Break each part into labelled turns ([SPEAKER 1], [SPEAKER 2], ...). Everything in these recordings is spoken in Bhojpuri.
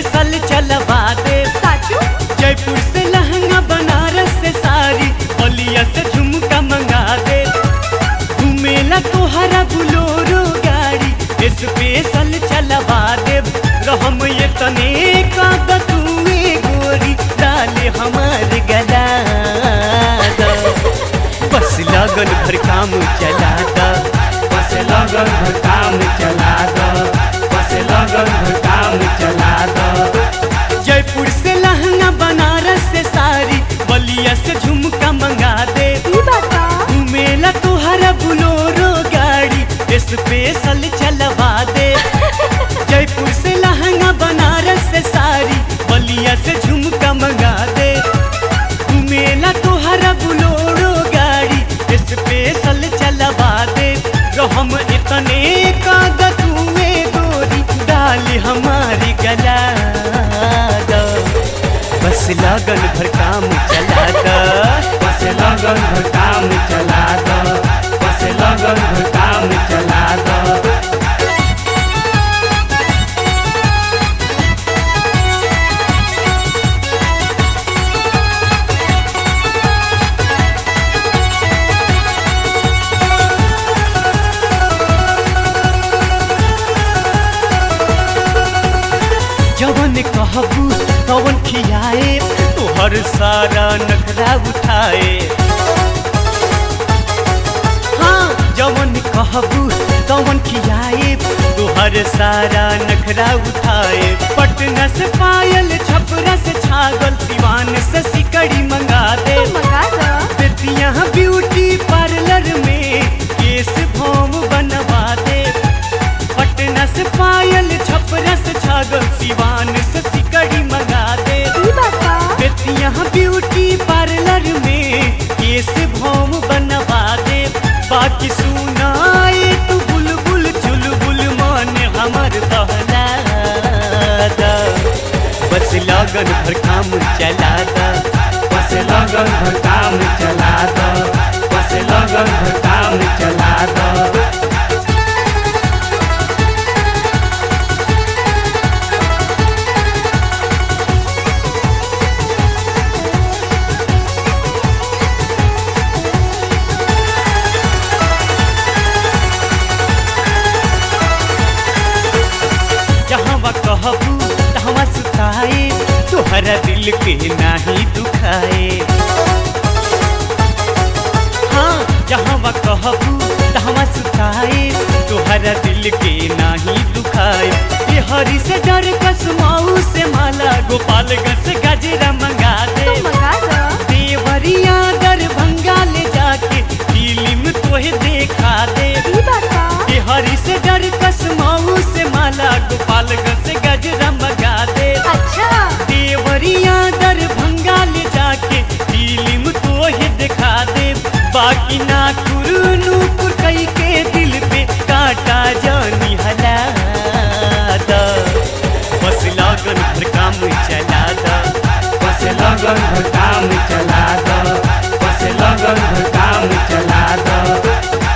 [SPEAKER 1] स्पेशल चलवा दे
[SPEAKER 2] साचू
[SPEAKER 1] जयपुर से लहंगा बनारस से साड़ी बलिया से झुमका मंगा दे घूमेला तोहरा बुलोरो गाड़ी स्पेशल चलवा दे रहम ये तने का तुए गोरी डाले हमार गला दा। बस लगन भर काम चला दा
[SPEAKER 3] बस लगन भर काम चला दो बस लगन भर काम चला दो
[SPEAKER 1] जयपुर से लहंगा बनारस से साड़ी बलिया से झुमका मंगा दे
[SPEAKER 2] ई बता
[SPEAKER 1] घूमेला तोहरा बुलोरो गाड़ी स्पेशल चलवा दे जयपुर से लहंगा बनारस से साड़ी बलिया से झुमका मंगा दे घूमेला तोहरा बुलोरो गाड़ी स्पेशल चलवा दे तो हम इतने कागज में गोरी डाल हमारी गला दो बस लगन भर काम चला दो
[SPEAKER 3] बस लगन भर काम चला दो बस लगन भर काम चला दो
[SPEAKER 1] जवन कहबू तवन खियाए तोहर सारा नखरा उठाए हाँ जवन कहबू तवन खियाए तोहर सारा नखरा उठाए पटना से पायल छपरा से छागल दीवान से सिकड़ी मंगा दे
[SPEAKER 2] तू मंगा दो
[SPEAKER 1] बेतिया ब्यूटी पार्लर में केस भौम बनवा दे पटना से पायल छपरा से छागल सिवान से सिकड़ी मंगा दे
[SPEAKER 2] ई बता
[SPEAKER 1] बेतिया ब्यूटी पार्लर में केस भौम बनवा दे बाकी सुनाए तू बुलबुल चुलबुल मान हमर दहला दा। बस लगन भर काम चला दा
[SPEAKER 3] बस लगन भर काम चला दो बस लगन भर काम चला दो
[SPEAKER 1] जहाँ कहबू तहाँ सुताए तोहरा दिल के नाही दुखाए हाँ जहाँ कहबू तहाँ सुताए तोहरा दिल के नाही दुखाए ये हरी से डर कसमाऊ से माला गोपालगंज से गजरा मंगा दे
[SPEAKER 2] तू मंगा दो
[SPEAKER 1] देवरिया दरभंगा ले जाके फिल्म तोहे देखा दे
[SPEAKER 2] ई बता
[SPEAKER 1] ये हरी से डर कसमाऊ से माला गोपालगंज से गजरा मंगा दे
[SPEAKER 2] अच्छा
[SPEAKER 1] देवरिया दरभंगा ले जाके फिल्म तो ही दिखा दे बाकी ना नूपुर कई के दिल पे काटा जानी हला दा। बस लगन भर काम चला दा
[SPEAKER 3] बस लगन भर काम चला दो बस लगन भर काम चला दो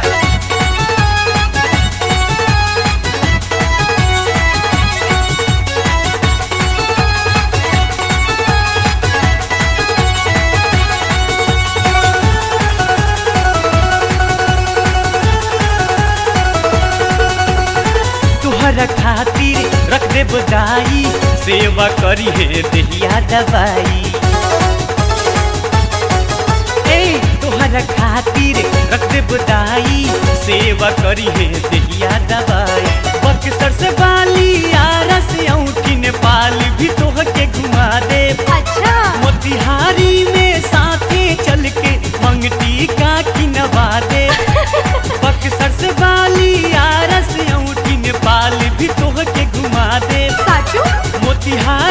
[SPEAKER 1] तुहरा खातिर रख दे बदाई सेवा करी है दहिया दवाई ए तुहरा खातिर रख दे बदाई सेवा करी है दहिया दवाई बक्सर से बाली आरा से औठी नेपाल भी तोह के घुमा दे
[SPEAKER 2] अच्छा
[SPEAKER 1] मोतिहारी में साथे चल के मंगटी का किनवा दे बक्सर से बाली आरा से औठी नेपाल भी तोह के घुमा दे
[SPEAKER 2] साचू
[SPEAKER 1] मोतिहारी